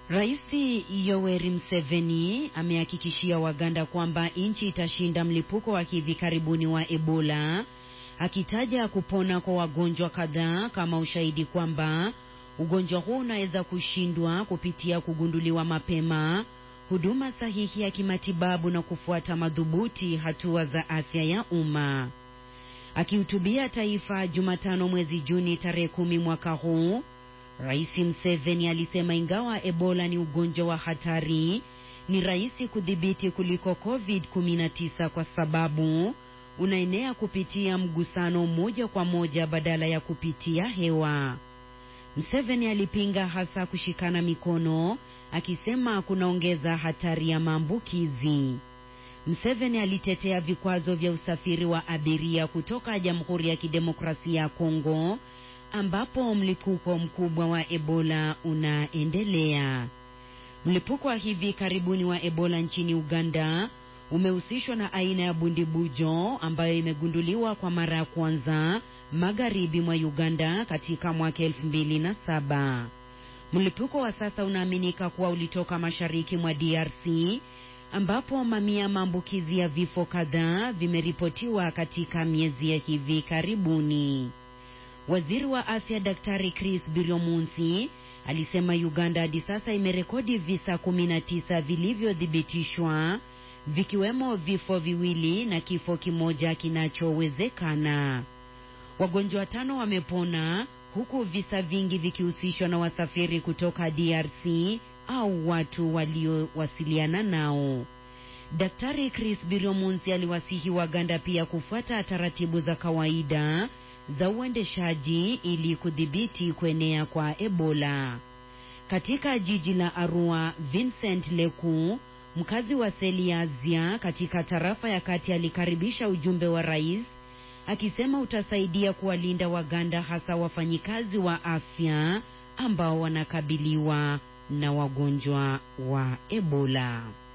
Rais Yoweri Museveni amehakikishia Waganda kwamba nchi itashinda mlipuko wa hivi karibuni wa Ebola, akitaja kupona kwa wagonjwa kadhaa kama ushahidi kwamba ugonjwa huu unaweza kushindwa kupitia kugunduliwa mapema, huduma sahihi ya kimatibabu na kufuata madhubuti hatua za afya ya umma. Akihutubia taifa Jumatano mwezi Juni tarehe kumi mwaka huu, Rais Museveni alisema ingawa Ebola ni ugonjwa wa hatari, ni rahisi kudhibiti kuliko COVID-19 kwa sababu unaenea kupitia mgusano moja kwa moja badala ya kupitia hewa. Museveni alipinga hasa kushikana mikono, akisema kunaongeza hatari ya maambukizi. Museveni alitetea vikwazo vya usafiri wa abiria kutoka Jamhuri ya Kidemokrasia ya Kongo ambapo mlipuko mkubwa wa Ebola unaendelea. Mlipuko wa hivi karibuni wa Ebola nchini Uganda umehusishwa na aina ya bundibujo ambayo imegunduliwa kwa mara ya kwanza magharibi mwa Uganda katika mwaka elfu mbili na saba. Mlipuko wa sasa unaaminika kuwa ulitoka mashariki mwa DRC ambapo mamia maambukizi ya vifo kadhaa vimeripotiwa katika miezi ya hivi karibuni. Waziri wa afya Daktari Chris Biryomunsi alisema Uganda hadi sasa imerekodi visa 19 vilivyothibitishwa vikiwemo vifo viwili na kifo kimoja kinachowezekana. Wagonjwa watano wamepona huku visa vingi vikihusishwa na wasafiri kutoka DRC au watu waliowasiliana nao. Daktari Chris Biryomunsi aliwasihi Waganda pia kufuata taratibu za kawaida za uendeshaji ili kudhibiti kuenea kwa Ebola. Katika jiji la Arua, Vincent Leku, mkazi wa Seliazia katika tarafa ya kati, alikaribisha ujumbe wa rais akisema utasaidia kuwalinda Waganda, hasa wafanyikazi wa afya ambao wanakabiliwa na wagonjwa wa Ebola.